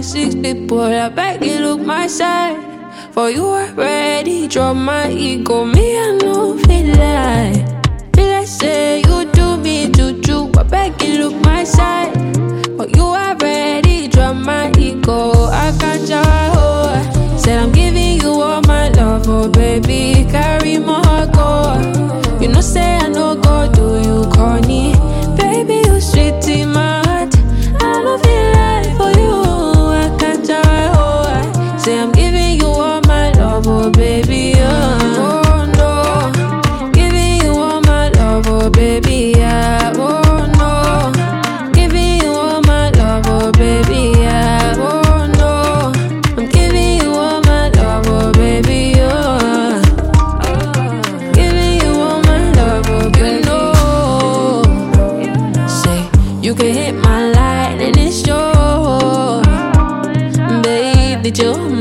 like six people. I beg you look my side. For you already drop my ego. Me, I know feel like. Feel like say you do me juju. I beg you look my side. For you already drop my ego. I can't oh. Said I'm giving you all my love, oh baby. Carry my go. You know, say I know go do you corny. Baby, you sweet in my heart. I don't feel like for you. I can't oh. Say I'm giving you all my love, oh baby. Oh, oh no. Giving you all my love, oh baby. Yeah. Oh no. Giving you all my love, oh baby. Yeah. Oh no. I'm giving you all my love, oh baby. Oh. Giving you all my love, oh baby. You know. Say you can hit my line and it's yours. Babe, did you